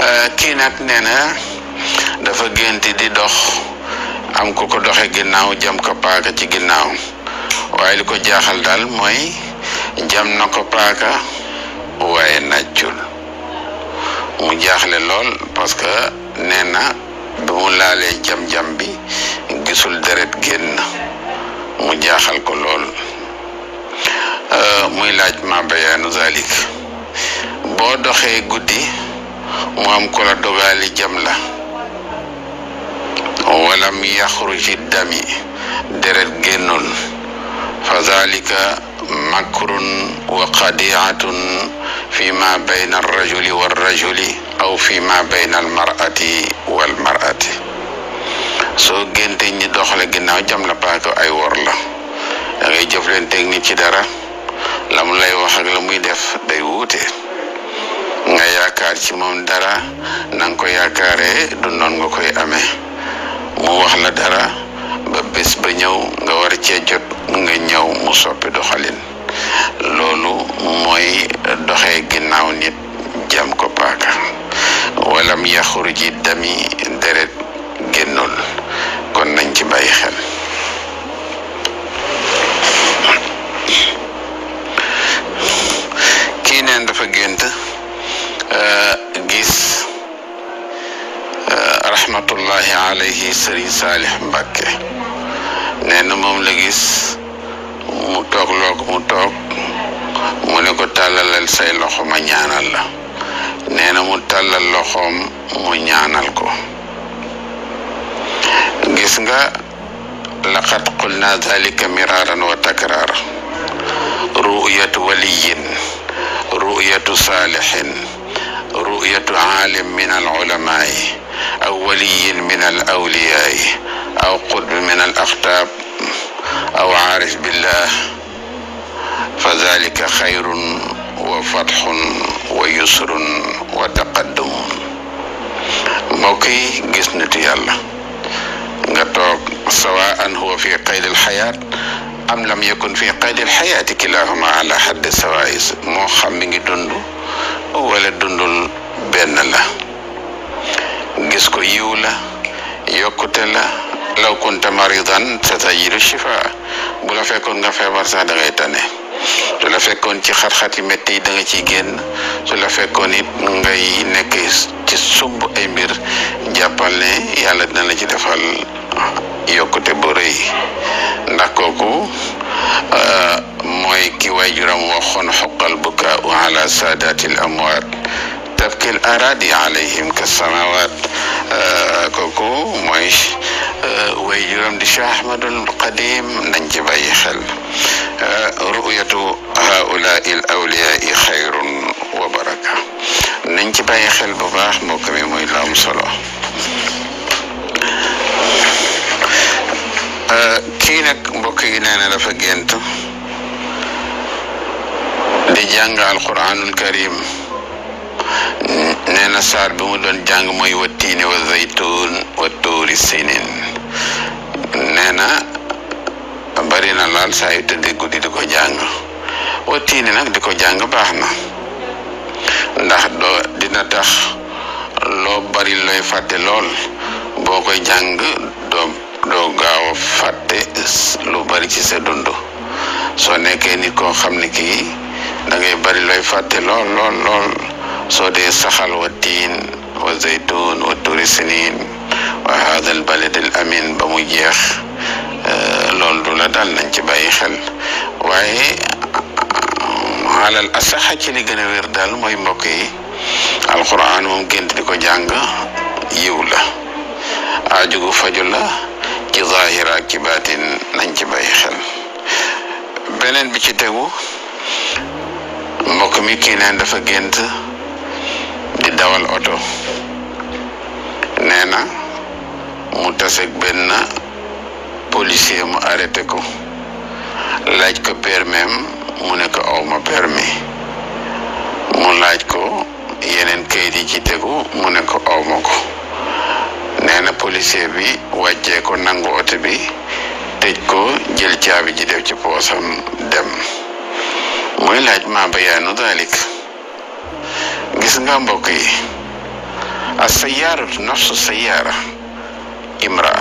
kii nag nee na dafa génti di dox am ku ko doxe ginnaaw jam ko paaka ci ginnaaw waaye li ko jaaxal daal mooy jam na ko paaka waaye nàccul mu jaaxle lool parce que nee na bi mu laalee jam-jam bi gisul deret génn mu jaaxal ko lool muy laaj ma bayaanu zalik boo doxee guddi mu am ko la dogaali jam la walam yaxruji dami deret génnul fa zalika makrun wa qadiatun fi ma bayna arrajuli warrajuli aw fi ma bayna almarati walmarati soo génte ñi doxale ginnaaw jam la paaka ay wor la da ngay jëflanteeg nit ci dara la mu lay wax ak la muy def day wuute nga yaakaar ci moom dara na nga ko yaakaaree du noon nga koy amee mu wax la dara ba bés ba ñëw nga war cee jot nga ñëw mu soppi doxalin loolu mooy doxee ginnaaw nit jam ko paaka walam yaxruji dami deret génnul kon nañ ci bàyyi xel kii neen dafa gént gis rahmatullahi alayhi sëriñ saalix mbàkke nee na moom la gis mu toog loo ko mu toog mu ne ko tàllalal say loxo ma ñaanal la nee na mu tàllal loxoom mu ñaanal ko gis nga laqad qulna dalika miraran wa takrar ru'yatu waliyin ru'yatu saalixin ru'yatu aalim min al ulamaai aw waliyin min al awliyaai aw qutb min al aqtaab aw aarif billah fa dalika xayrun wa fatxun wa yusrun wa taqaddumun mbokk yi gis nitu yàlla nga toog sawaan huwa fi qaydi alxayaat am lam yakun fi qaydi alxayaati kilahuma ala xaddi sawaais moo xam mi ngi dund wala dundul benn la gis ko yiw la yokkute la law kunta maridan sa tajidu shifa bu la fekkoon nga feebar sax da ngay tane su la fekkoon ci xat-xati métti yi da nga ciy génn su la fekkoon it ngay nekk ci sumb ay mbir jàppal ne yàlla dina la ci defal yokkute bu rëy ndax kooku mooy ki waajuram waxoon xoqal bukaau ala saadaati l amwaat tabki l aradi alayhim ka samawat kooku mooy waajuram di Cheikh Ahmadul Qadim nañ ci bàyyi xel ru'yatu haulaai l awliyaai xayrun wa baraka nañ ci bàyyi xel bu baax mbokk mi muy la am solo kii nag mbokk yi nee na dafa gént di jàng alquranul karim nee na saar bi mu doon jàng mooy wa tiini wa zaytun wa tuuri sinin nee na bari na laal saa yu tëddee guddi di ko jàng wa tiini nag di ko jàng baax na ndax doo dina tax loo bari looy fàtte lool boo koy jàng doo doo gaaw a fàtte lu bari ci sa dund soo nekkee nit koo xam ne kii da ngay bari looy fàtte lool lool lool soo dee saxal wa tiin wa zaytun wa turi sinin wa hada al balad al amin ba mu jeex loolu du la daal nañ ci bàyyi xel waaye alal asaxa ci li gën a wér daal mooy mbokk yi alquran moom gént di ko jàng yiw la aajugu faju la ci zahir ak ci baatin nañ ci bàyyi xel beneen bi ci tegu mbokk mi kii neen dafa gént di dawal oto nee na mu taseeg benn policier mu arrêté ko laaj ko permis mu ne ko aw ma permis mu laaj ko yeneen kayit yi ci tegu mu ne ko aw ma ko nee na policier bi wàccee ko nangu oto bi tëj ko jël caabi ji def ci poosam dem muy laaj ma bayaanu dalik gis nga mbokk yi as-sayyaaratu nafsu sayyaara imraa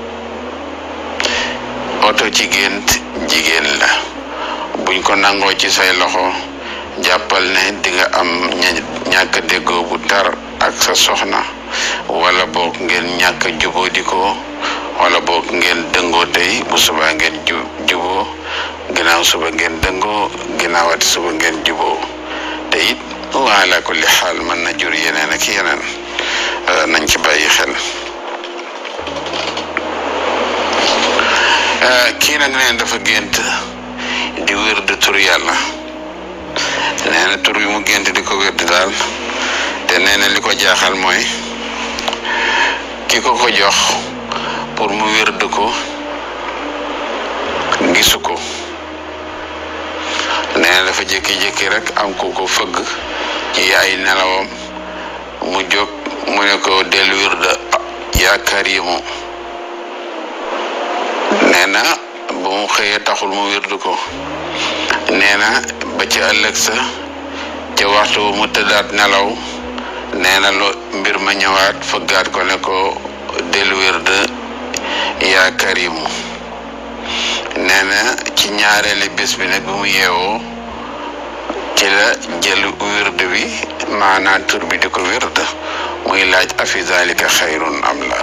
oto ci gént jigéen la buñ ko nangoo ci say loxo jàppal ne di nga am ñàkk déggoo bu tar ak sa soxna wala boog ngeen ñàkk juboo di ko wala boog ngeen dëngoo tey bu subaa ngeen ju juboo ginnaaw suba ngeen dëngoo ginnaawati suba ngeen juboo te it wa ala kulli xaal mën na jur yeneen ak yeneen nañ ci bàyyi xel kii nag neen dafa gént di wér de tur yàlla nee na tur yi mu gént di ko wér di daal te nee na li ko jaaxal mooy ki ko ko jox pour mu wér de ko gisu ko nee na dafa jékki-jékki rek am ku ko fëgg ci ay nelawam mu jóg mu ne ko del wér de yaakaar yi mu nee na ba mu xëyee taxul mu wirdu ko nee na ba ci ëllëg sa ca waxtu mu tëddaat nelaw nee na lo mbir ma ñëwaat fëggaat ko ne ko del wird yaa karimu nee na ci ñaareeli bés bi nag bi mu yeewoo ci la jël wird bi maanaam tur bi di ko wird muy laaj afi zalika xayrun am la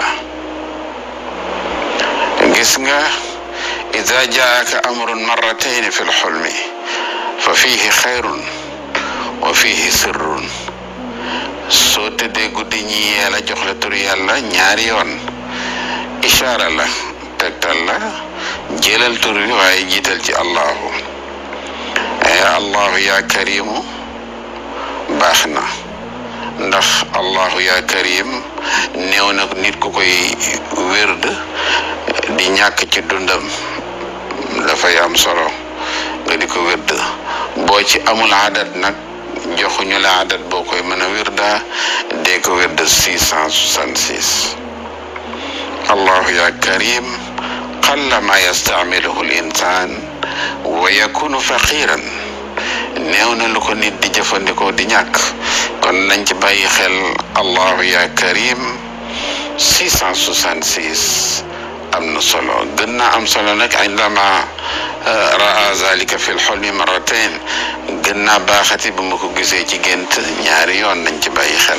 gis nga ida jaaka amrun marratayn fi lxulmi fa fihi xayrun wa fihi sirrun soo tëddee guddi ñi yee la jox la tur yàlla ñaari yoon ishaara la tegtal la jëlal tur bi waaye jiital ci allahu allahu yaa karimu baax na ndax allahu yaa karim néew na nit ku koy wérd di ñàkk ci dundam dafay am solo nga di ko wérd boo ci amul adat nag joxuñu la adat boo koy mën a wirda dee ko wérd six cent soixante six allahu ya karim qalla ma yastaamiluhu l insan wa yakunu faqiran néew na lu ko nit di jëfandikoo di ñàkk kon nañ ci bàyyi xel allahu ya karim six cent soixante six am na solo gën naa am solo nag indama raa zalika fi lxulmi marratain gën naa baaxati bu ma ko gisee ci gént ñaari yoon nañ ci bàyyi xel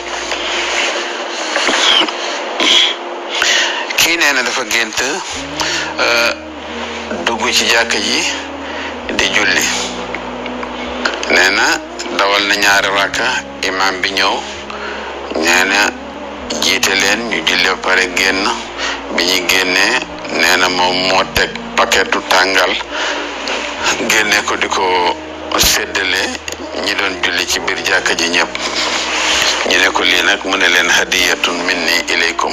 kii nee na dafa gént dugg ci jàkk ji di julli nee na dawal na ñaari raka imam bi ñëw nee na jiite leen ñu julli ba pare génn bi ñu génnee nee na moom moo teg paquetu tàngal génne ko di ko séddale ñi doon julli ci biir jàkka ji ñëpp ñu ne ko lii nag mu ne leen hadiyatun minni ilaykum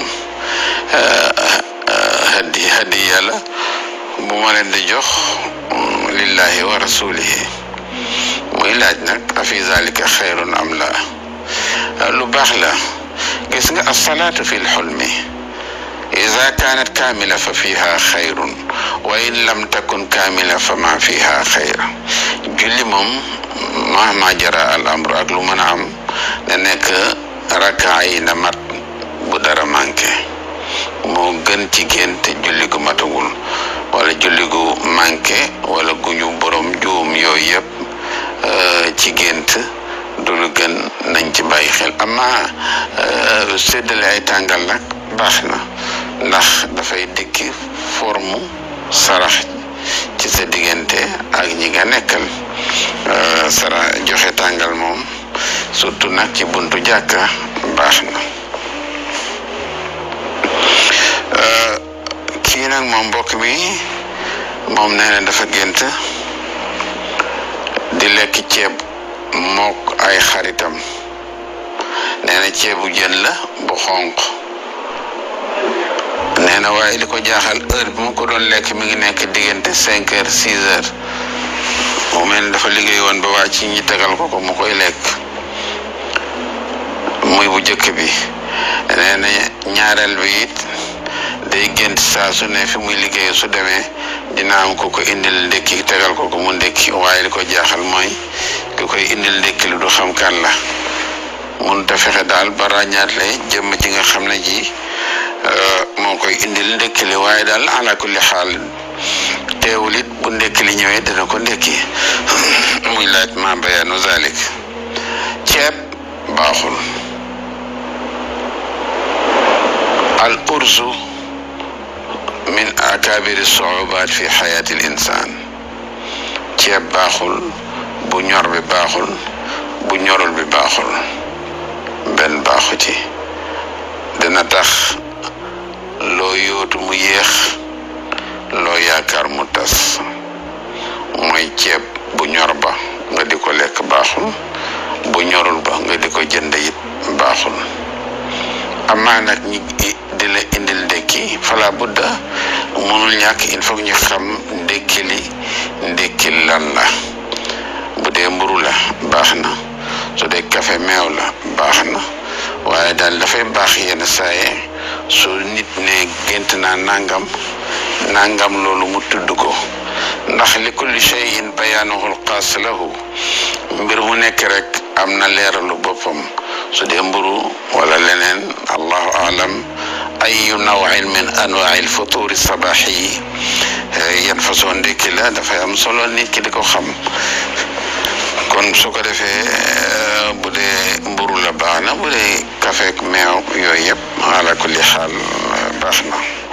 hadi hadiya la bu ma leen di jox lillahi wa rasulihi muy laaj nag afi zalika xayrun am la lu baax la gis nga asalaatu fi lxulmi ida kaanat kaamila fa fiha xayrun wa in lam takun kaamila fa ma fiha xayr julli moom mahma jara al amru ak lu mën a am na nekk rakaa yi na mat bu dara manqué moo gën ci gént julli gu matagul wala julli gu manqué wala guñu borom juum yooyu yëpp ci gént du lu gën nañ ci bàyyi xel ama séddale ay tàngal nag baax na ndax dafay dikki forme sarax ci sa diggante ak ñi nga nekkal sara joxe tàngal moom surtout nag ci buntu jàkka baax na kii nag moom mbokk mi moom nee na dafa gént di lekk ceeb mook ay xaritam nee na ceebu jën la bu xonq nee na waaye li ko jaaxal heure bi mu ko doon lekk mi ngi nekk diggante cinq heures six heures mu mel ni dafa liggéey woon ba waa ci ñi tegal ko ko mu koy lekk muy bu jëkk bi nee na ñaareel bi it day gént saa su ne fi muy liggéey su demee dina am ko ko indil ndékki tegal ko ko mu ndékki waaye li ko jaaxal mooy ki koy indil ndékki lu du xam kan la mun ta fexe daal ba ràññaatle jëmm ji nga xam ne ji moo koy indil ndekki li waaye daal ala kulli xaal teewul it bu ndekki li ñëwee dina ko ndekki muy laaj ma bayaanu zalik ceeb baaxul al urzu min akabiri suubaat fi xayaati l insaan ceeb baaxul bu ñor bi baaxul bu ñorul bi baaxul benn baaxu ci dina tax loo yóotu mu yéex loo yaakaar mu tas mooy ceeb bu ñor ba nga di ko lekk baaxul bu ñorul ba nga di ko jënd it baaxul amaa nag ñi di la indil ndekki fala budda mënul ñàkk il faut ñu xam ndekki li ndekki lan la bu dee mburu la baax na su dee café meew la baax na waaye daal dafay baax yenn saaye su nit ne gént naa nangam nangam loolu mu tudd ko ndax li kulli shay'in bayaanuhul xaas lahu mbir mu nekk rek am na leeralu boppam su dee mburu wala leneen allahu alam ayu nawin min anwaai lfuturi sabaxi yi yan façon ndékki la dafay am solo nit ki di ko xam kon su ko defee bu dee mburu la baax na bu dee kafeek meew yooyu yëpp ala kulli xaal baax na